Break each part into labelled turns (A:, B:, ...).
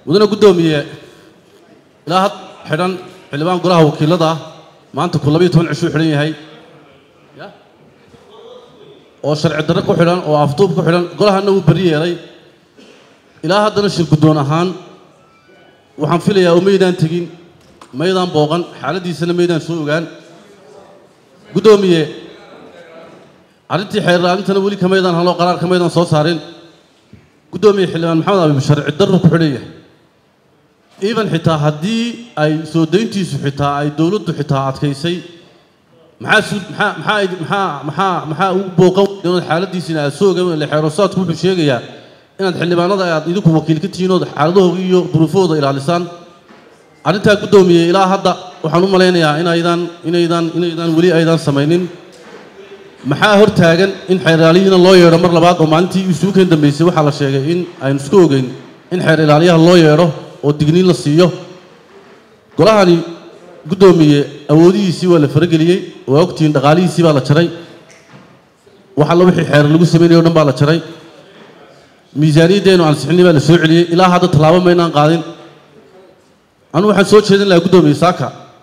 A: mudane guddoomiye ilaa had xidhan xildhibaan golaha wakiilada ah maanta ku labayo toban cishuu xidhan yahay ya oo sharci darre ku xidhan oo afduub ku xidhan golahana wuu beri yeelay ilaa haddana shir guddoon ahaan waxaan filayaa oo maydaan tegin maydaan booqan xaaladdiisana maydaan soo ogaan guddoomiye arrintii xeerlaalintana weli kamaydaan haloo qaraar kamaydaan soo saarin guddoomiye xildhibaan maxamed abiib sharci darru ku xidhan yahay even xitaa haddii ay soo dayntiisu xitaa ay dowladdu xitaa adkaysay maxaa su maxaa maxaa maxaa maxaa maxaa ugu booqan inaad xaaladdiisina aad soo ogaan ile xeerosaadku wuxuu sheegayaa inaad xildhibaanada aad idinku wakiil ka tihiin ood xaaladahooda iyo duruufahooda ilaalisaan arrintaa guddoomiye ilaa hadda waxaan u malaynayaa inaydan inaydan inaydan weli aydan samaynin maxaa hor taagan in xeer ilaaliyihiina loo yeedho mar labaad oo maalintii isuukan dambeysay waxaa la sheegay in aynu isku ogeyn in xeer ilaaliyaha loo yeedho oo digniin la siiyo golahani guddoomiye awoodihiisii waa la farageliyey waa ogtihiin dhaqaalihiisii baa la jaray wax alla wixii xeer lagu sameynayay o dhan baa la jaray miisaaniyaddeenu ansixinay baa la soo celiyey ilaa hadda tallaabo maynaan qaadin anugu waxaan soo jeedin lahaa guddoomiye saaka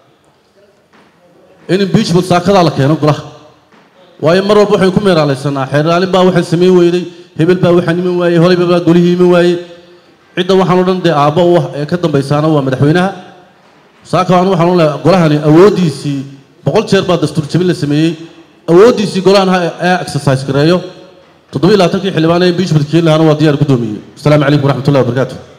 A: in impeachment saakadaa la keeno golaha waayo mar walba waxaynu ku meeraalaysanaa xeer ilaalin baa waxaan samayn weyday hebel baa waxaan iman waayey horeyba baa golihii iman waayey cidda waxaan o dhan dee aabbo u ah ee ka dambaysaana waa madaxweynaha saaka anu waxaan u leehay golahani awooddiisii boqol jeer baa dastuur jabin la sameeyey awooddiisii golahan ha ee exercise gareeyo toddoba iyo labaatankii xildhibaan ee impeachment keeni lahaana waa diyaar guddoomiye asalaamu calaykum waraxmatullahi wabarakaatu